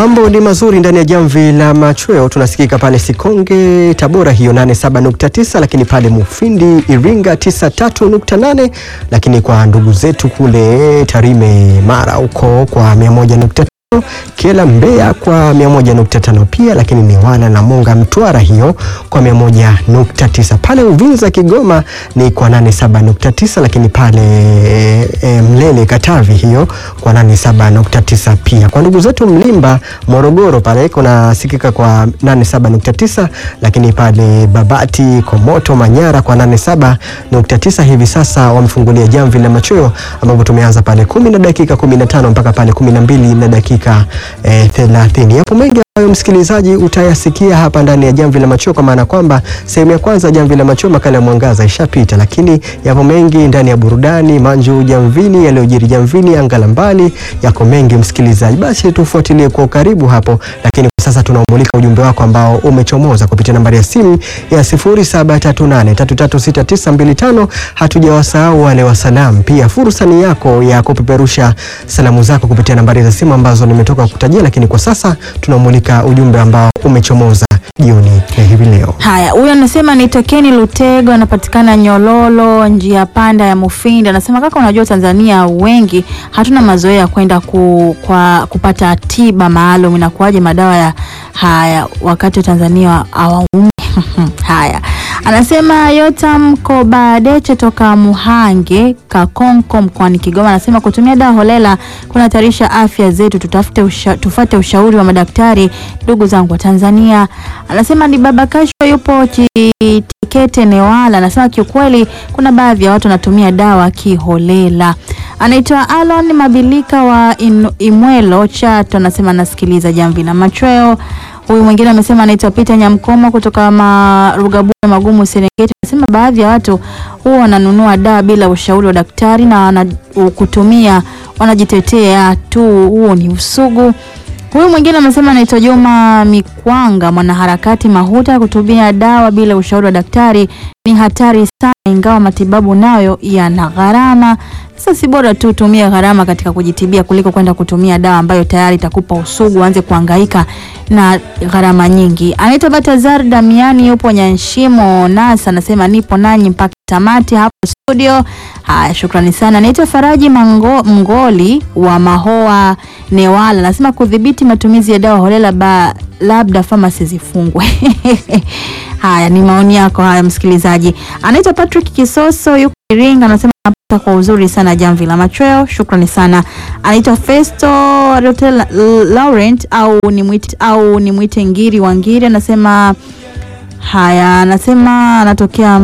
Mambo ni mazuri ndani ya jamvi la machweo, tunasikika pale Sikonge Tabora hiyo 87.9, lakini pale Mufindi Iringa 93.8, lakini kwa ndugu zetu kule Tarime Mara huko kwa 101.5 Kiela Mbeya kwa 101.5 pia, lakini ni wana na Monga Mtwara hiyo kwa 101.9. Pale Uvinza Kigoma ni kwa 87.9, lakini pale e, Mlele Katavi hiyo kwa 87.9 pia. Kwa ndugu zetu Mlimba Morogoro pale kuna sikika kwa 87.9, lakini pale Babati Komoto Manyara kwa 87.9. Hivi sasa wamefungulia jamvi la machweo ambapo tumeanza pale 10 na dakika 15 mpaka pale 12 na dakika eh, 30. Yapo mengi ambayo msikilizaji utayasikia hapa ndani ya jamvi la machweo, kwa maana kwamba sehemu ya kwanza jamvi la machweo makala ya mwangaza ishapita, lakini yapo mengi ndani ya burudani, manju jamvini, yaliyojiri jamvini, anga la mbali, yako mengi msikilizaji, basi tufuatilie kwa ukaribu hapo, lakini kwa sasa tunaumulika ujumbe wako ambao umechomoza kupitia nambari ya simu ya 0738336925. Hatujawasahau wale wa salamu, pia fursa ni yako ya kupeperusha salamu zako kupitia nambari za simu ambazo nimetoka kutajia, lakini kwa sasa tunamulika ujumbe ambao umechomoza jioni ya hivi leo. Haya, huyu anasema ni Tokeni Lutego, anapatikana Nyololo, njia panda ya Mufindi. Anasema kaka, unajua Tanzania wengi hatuna mazoea ya kwenda ku, kwa, kupata tiba maalum. Inakuwaje madawa ya haya wakati Tanzania hawaumi? Haya, anasema Yotam Kobadeche toka Muhange Kakonko mkoani Kigoma, anasema kutumia dawa holela kunahatarisha afya zetu, tutafute usha, tufate ushauri wa madaktari. Ndugu zangu wa Tanzania, anasema ni baba Kasho yupo Chitikete Newala, anasema kiukweli kuna baadhi ya watu wanatumia dawa kiholela. Anaitwa Alon Mabilika wa in, Imwelo Chato, anasema anasikiliza jamvi la machweo. Huyu mwingine amesema anaitwa Peter Nyamkomo kutoka Marugabuni Magumu Serengeti, anasema baadhi ya watu huwa wananunua dawa bila ushauri wa daktari na wana, kutumia wanajitetea tu, huo ni usugu. Huyu mwingine amesema anaitwa Juma Mikwanga, mwanaharakati Mahuta, kutumia dawa bila ushauri wa daktari ni hatari sana, ingawa matibabu nayo yana gharama. Sasa si bora tu tumia gharama katika kujitibia kuliko kwenda kutumia dawa ambayo tayari itakupa usugu, uanze kuhangaika na gharama nyingi. Anaitwa Batazar Damiani, yupo Nyanshimo Nasa, anasema nipo nanyi mpaka tamati hapo studio. Haya, shukrani sana. Anaitwa Faraji Mango, Mngoli wa Mahoa Newala, anasema kudhibiti matumizi ya dawa holela ba, labda famasi zifungwe. Haya ni maoni yako haya, msikilizaji. Anaitwa Patrick Kisoso, yuko Iringa, anasema napata kwa uzuri sana jamvi la machweo. Shukrani sana. Anaitwa Festo Rotel Laurent au ni mwite au ni mwite Ngiri wa Ngiri, anasema haya, anasema anatokea